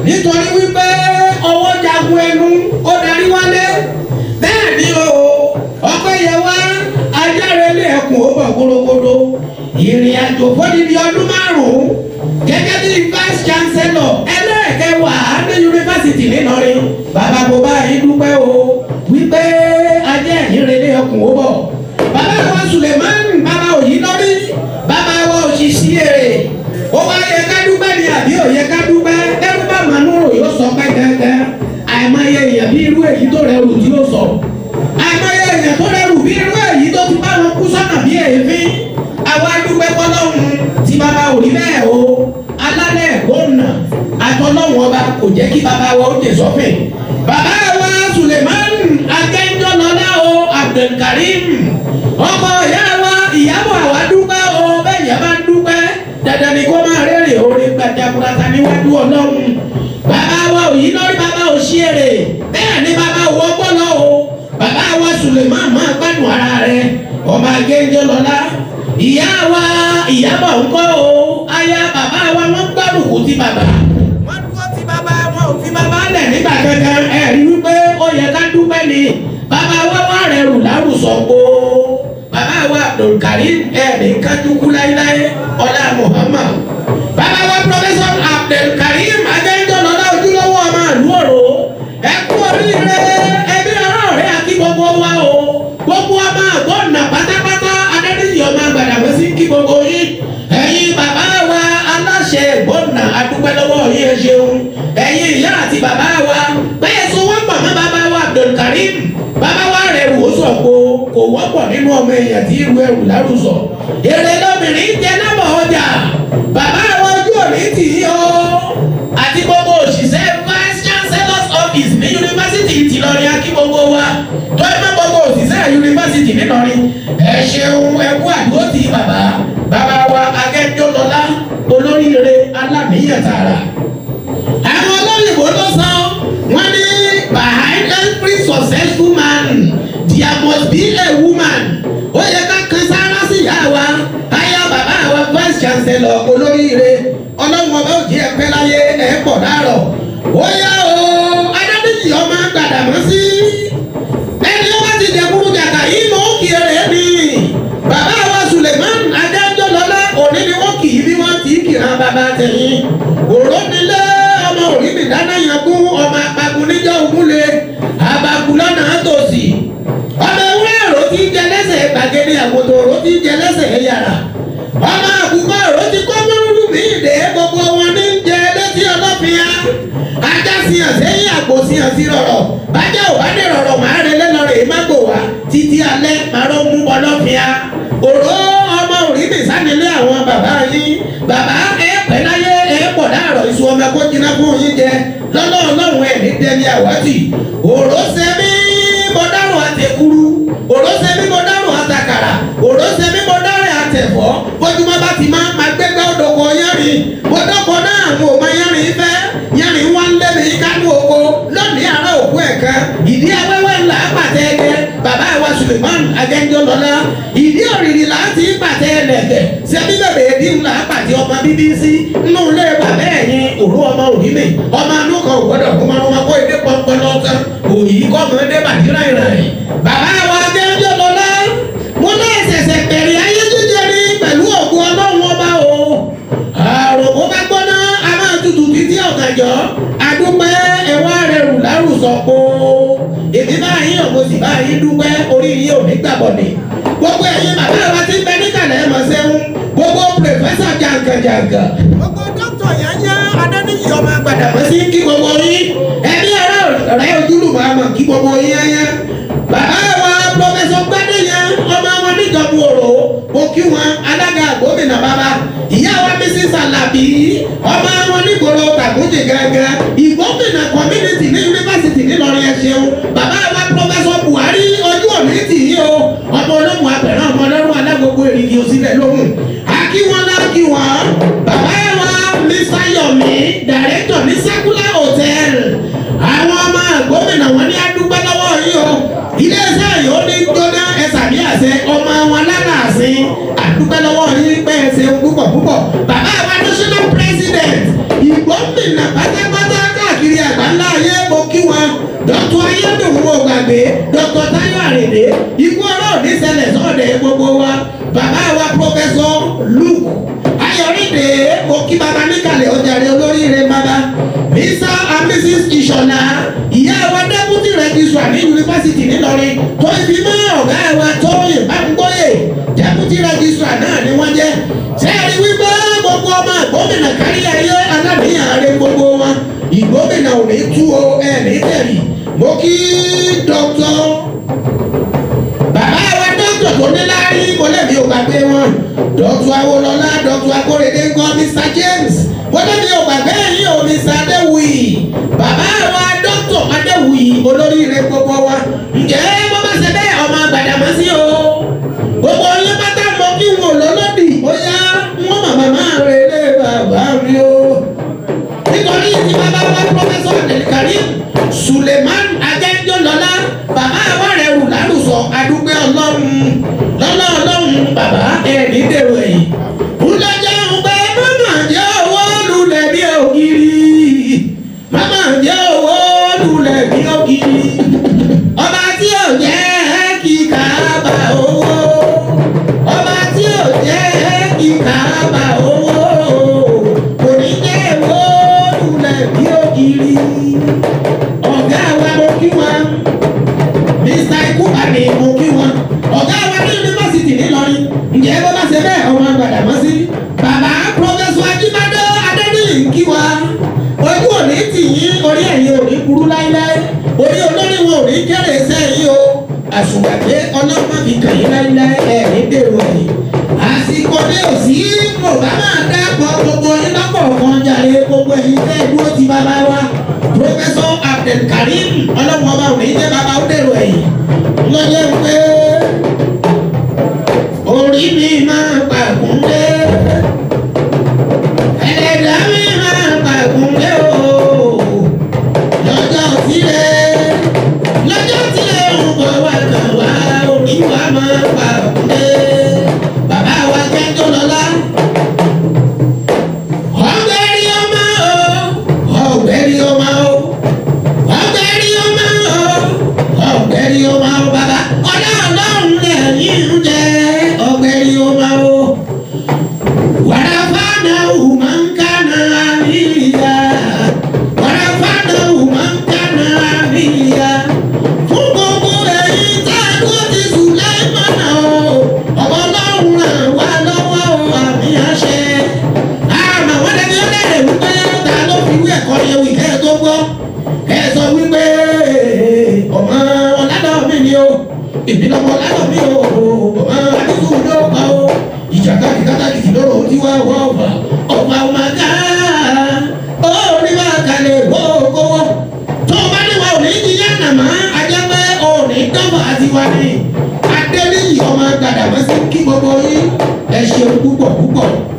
nítorí wípé ọwọ́ jagun ẹnu ó darí wálé bẹ́ẹ̀ ni o ọpẹ́ yẹ wá ajárelé ẹkùn ó bọ̀ gbórógbóró ìrìn àjò fódìdí ọdún márùn-ún gẹ́gẹ́ bí vice chancellor ẹlẹ́ẹ̀kẹwàá ní yunifásitì nìlọrin bàbá mo bá yín dúpẹ́ o wípé ajẹ́ ìrẹ̀lẹ̀ ẹkùn ó bọ̀ bàbá wa suleiman bàbá òyìn lórí bàbá wa òṣìṣì èrè ó wá yẹ ká dúpẹ́ ni àbí ò yẹ ká dúpẹ́ ẹrú bá manúrò yóò sọ pé gángan àìmọye èèyàn bí irú èyí tó rẹrù tí ó sọ àìmọye èèyàn tó rẹrù bí irú èyí tó ti bá wọn kú sọ́nà bí èéfín àwa dúpẹ́ fọlọ́run tí bàbá ò rí bẹ́ẹ̀ o alálẹ̀ gbóná àtọ́lọ́wọ́n ọba kò jẹ́ kí bàbá wa ó dé sọ́fìn bàbá wa suleiman akẹ́ńjọ́lọ́lá o abdulkarim ọmọ ìyá wa ìyàbọ̀ àwa dúpẹ́ o bẹ́ẹ̀ yẹn bá dúpẹ́ dandan ni kó máa rẹ́rìn orin gbàdàkúrata níwájú ọlọ́run bàbá wa òyìn lórí bàbá òṣìṣẹ́ bẹ́ẹ̀ ni bàbá òwò ọgbọ́nà o bàbá wa suleiman máa gbádùn ara rẹ ọmọ akẹ́ńjọ́lọ́lá ìyá wa ìyàbọ̀ ńkọ́ o aya bàbá wa wọ́n gbárùkù ti bàbá wọ́n dúró ti bàbá wọn ò fi bàbá lẹ̀ nígbà kankan ẹ̀ rí wípé ó yẹ ká dúpẹ́ ni bàbá wa wà rẹ̀ rù lárùsọ o bàbá wa abdulkarim ẹ̀ ní kájúkú láéláé ọlá muhammad bàbá wa professor abdulkarim adéjọ́lọ́lá ojúlówó ọmọ àlú ọ̀rọ̀ ẹ kú oríire ẹbí ọ̀rọ̀ rẹ̀ àti gbogbo wa o gbogbo ọmọ àgbọ̀nà pátápátá adédìyí ọmọ àgbàdàgbé sí kí gbogbo yín ẹ̀yin bàbá wa aláṣẹ ìgbọ̀nà adúpẹ́ lọ́wọ́ yín ẹ ṣeun ẹ̀yin ìyá àti bàbá wa bẹ́ẹ̀ sọ wọ́n pọ̀ mọ́ bàbá wa abdulkarim bàbá wa rẹ̀ wò ó sọ̀ kó kò wọ́pọ̀ nínú ọmọ èèyàn tí irú ẹrù lárúsọ èrè lóbìnrin jẹ nábọ̀ ọjà bàbá wa ojú òní tì í o àti gbogbo òṣìṣẹ́ vice chancellor's office ní yunifásitì tìlọrin akí gbogbo wa tó ẹ má gbogbo òṣìṣẹ́ yunifásitì nìlọrin ẹ ṣeun ẹ kú àdúró ti bàbá bàbá wa akẹ́jọ́lọ́lá olóríire alámìyàn tààrà àwọn olóyìnbó ló sọ wọn ní behind every successful man there must be a woman ó yẹ ká kan sára sí ìyá wa aya bàbá wa vice chancellor olóríire ọlọ́run ọba òjì ẹ̀pẹ́ láyé ẹ̀ pọ̀ dárọ̀ ó yá o adébíyì ọmọ gbàdàmọ́ sí ẹni ó bá ti dẹ̀kúrú jàkà yìí mọ̀ ó kì í rẹ̀ ni bàbá wa suleiman adéjọ́lọ́lá òní ni wọ́n kì í bí wọ́n ti kìran bàbá tẹ̀yìn òró nílé ọmọ òrí mi dáná yan kún ọmọ apagun níjọ́ ògúnlé abagun lọ́nà tòsí ọmọ ewúrẹ́ òró ti jẹ lẹ́sẹ̀ gbàgede àgùntàn òró ti jẹ lẹ́sẹ̀ yàrá ọmọ àkùkọ òró ti kọ́ mọ́rúdú mi ìdè gbogbo wọn ní jẹ létí ọlọ́fìá ajá siyàn sẹ́yìn àgbò siyàn sí rọ̀rọ̀ bájá ò bá dé rọ̀rọ̀ màá rẹ lẹ́nu rẹ̀ má gbò wá títí alẹ́ màá mú ọlọ́fìá òró ọmọ òrí mi sánilé àwọn bàbá yín bàbá ẹ pẹ́ láyé ẹ pọ̀ dáàrọ̀ ìṣù ọmọ ẹ̀kọ́ jiná fún yín jẹ lọ́nà ọlọ́run ẹ̀ ní dẹ́ni àwátì òró sẹ́mi mo dárò àtẹ̀kuru òró sẹ́mi mo dárò àtàkàrà òró sẹ́mi mo dárò àtẹ̀fọ́ bójúmọ́ bá ti máa máa gbẹ́gbẹ́ òdòkó yánrin bódòkó náà àwọn ò máa yánrin fẹ́ yánrin wá ń lẹ́mi kánú oko lónìí àárọ̀ òkú ẹ̀ka ìdí awẹ́wẹ́ ńlá pàtẹ́ ẹgẹ bàbá wa suleiman agẹ́njọ́lọ́lá ìdí òrìrì láti pàtẹ́ ẹlẹ́gẹ̀ sẹ́bí bẹ̀rẹ̀ èdè ńlá pàtẹ́ ọmọ bíbí sí nínú ilé bàbá ẹ̀yìn òru ọmọ òrí mi ọmọ anú kan ò gbọ́dọ̀ kó máa wọn kó èdè pọnpọn lọ́kàn òyì kọ́ mọ́ èdè bàdírà ìrìn bàbá wa agẹ́njọ́lọ́lá mo ní ẹ̀sẹ̀sẹ̀ bẹ̀rẹ̀ ayé jíjẹ ní pẹ̀lú ògùn ọlọ́run ọba o àrùn mo bá gbọ́ná a máa tutù títí ọ̀gànjọ́ adúpẹ́ ẹ̀wá rẹ̀ rù lárùsọ pé èmi bá yín ọ̀gbọ́n sì bá yín dúpẹ́ orí yín ò ní gbàgbọ́ ni gbogbo ẹ̀yin bàbá wa ti ń bẹ níkàlẹ̀ ẹ̀ mọ̀ sẹ́wọ̀n gbogbo pòfẹ́sọ̀ jàǹkànjàǹkà gbogbo dókítà yányá adánìyí ọmọ gbàdàmọ́ sí kí gbogbo yín ẹbí ara rẹ̀ ojúlùmọ̀ àmọ̀ kí gbogbo yín yányá bàbá wa pòfẹ́sọ̀ gbádẹ́yàn ọmọ wọn níjọba òrò mo kí wọn alága gómìnà bàbá ìyá wa mrs alabi ọmọ wọn nígboro tàkùnjì gángan ìgbómìnà community ní yunifásitì nílọrin ẹ ṣeun bàbá wa pọfẹsọ buhari ojú òní tì í o ọmọ olóhùn abẹ̀rẹ̀ ọmọ ọlọ́run alágbogbo èrìgì òsínlẹ̀ lóhùn akíwọn lákì wọn bàbá wa mr yomi director ní secular hotel àwọn ọmọ gómìnà wọn ní adúgbò lọ́wọ́ yìí o iléeṣẹ́ yìí ó ní jóná ẹ̀sà bí àṣẹ ọmọ wọn lálàásìn àdúgbò lọ́wọ́ yìí pé ẹsẹ̀ púpọ̀ púpọ̀ bàbá wa national president ìgbómìnà pátápátá ikú ọ̀rọ̀ ò ní ṣẹlẹ̀ sọ́ọ̀dẹ̀ gbogbo wa bàbá wa pọfẹsọ luke ayọ̀rìndé mo kí bàbá níkàlẹ̀ ọjàre olóríire bàbá mr and mrs ìṣọ̀lá ìyá wa deputy registrar ní yunifásitì nílọrin tó fi mọ́ ọ̀gá wa tóyè bámgbóyè deputy registrar náà ni wọ́n jẹ́ sẹ́ẹ̀rí wípé gbogbo ọmọ gómìnà kárí ayé aláníyàn rẹ gbogbo wọn ìgbómìnà ò ní tú o ẹ̀ ní tẹ̀lé mo kí dr bàbá wa dókítà tó ní láàrí mọ̀lẹ́bí ò gbàgbé wọn dókítà awolọ́lá dókítà akóredé ńkọ́ mr james mọ̀lẹ́bí ò gbàgbé yín o mr adéwùyí bàbá wa dókítà adéwùyí olóríire gbogbo wa ǹjẹ́ bó bá ṣe bẹ́ẹ̀ ọmọ Gbàdámọ́sí o gbogbo yín pátá mọ kí wọn lọ́lọ́dì bóyá wọn màmá máa rè lé bàbá mi o nítorí ti bàbá wa pọfẹsọ abdulkarim suleiman ajẹjọlọlá bàbá wa rẹ rù lálùsọ adúgbò ọlọ́run lọ́lọ́ ọlọ́run bàbá ẹ̀ẹ́dì dèrò ẹ̀yìn ńlọjọ́ ń pẹ́ mọ́mọ́ jẹ́ owó lulẹ̀ bí ògiri mọ́mọ́ jẹ́ owó lulẹ̀ bí ògiri ọba tí ò jẹ́ kí kàába owó ọba tí ò jẹ́ kí kàába owó kò ní jẹ́ owó lulẹ̀ bí ògiri ọ̀gá wa mo kí wọn mr ikuba ni mo kí wọn ọ̀gá wa ní yunifásitì nílọrin ǹjẹ́ bó bá ṣe bẹ́ẹ̀ ọmọ Gbàdámọ́sí bàbá pọfẹsọ ajíbádé adéníyì ń kí wa ojú òní tì yín orí ẹ̀yìn òní burú láíláí orí olórí wọn ò ní kéré sẹ́yìn o àṣùgbàgbé ọlọ́pàá fi kàn yín láíláí ẹ̀ ní dèrò ẹ̀yìn àsìkò ní òsì mo bá máa dápọ̀ gbogbo yín lọ́pọ̀ kan jàre gbogbo ẹ̀yin tẹ́ ẹ dúró ti bàbá wa pọfẹsọ abdulkarim ọlọ́wọ́n ọba òní jẹ́ bàbá ó dèrò ẹ̀yìn lọ́jọ́ pé orí mi máa pàgùn dé ẹlẹ́dàá mi máa pàgùn dé o lọ́jọ́ tílẹ̀ lọ́jọ́ tílẹ̀ ń bọ̀ wá kàn wá orí wa máa pàgùn dé bàbá wa jẹ́jọ́ lọ́lá ọ̀gbẹ́rì ọmọ o ọ̀gbẹ́rì ọmọ o ọ̀gbẹ́rì ọmọ o ọ̀gbẹ́rì ọmọ o bàbá ọ̀dọ́ ọlọ́run lẹ́yìn ń jẹ́ ọ̀gbẹ́rì ọmọ o wàràfàdà ùmọ̀nkánà àríyá wàràfàdà ùmọ̀nkánà àríyá fún gbogbo èyí tá a kó ti sùn lẹ́mọ̀nà o ọ̀bọ̀ ọlọ́run ràn wá lọ́wọ́ o àmì àṣẹ àmọ́ wọ́n lẹ́ni ó lẹ́rẹ̀ wípé ta ló fi wí ẹ̀kọ́ yẹn wí kẹ́ ẹ tó gbọ́ ẹ sọ wípé ọmọ ọ̀làdọ̀ mi ni o èmi lọ́mọ ọ̀làdọ̀ mi o ọmọ adúgbò ló pa o ìjàkadì kátàkì lọ́rọ̀ tí wá wọ́ ọ̀fà ọ̀fà ọmọ ká ó ní wá kalẹ̀ gbogbo tó o bá ní wa ò ní jíjẹ́ nàmá ajẹ́pẹ́ ò ní dọ́fà àti wa ni adé níyì ọmọ Gbàdámọ́sí kí gbogbo yín ẹ ṣeun púpọ̀ púpọ̀.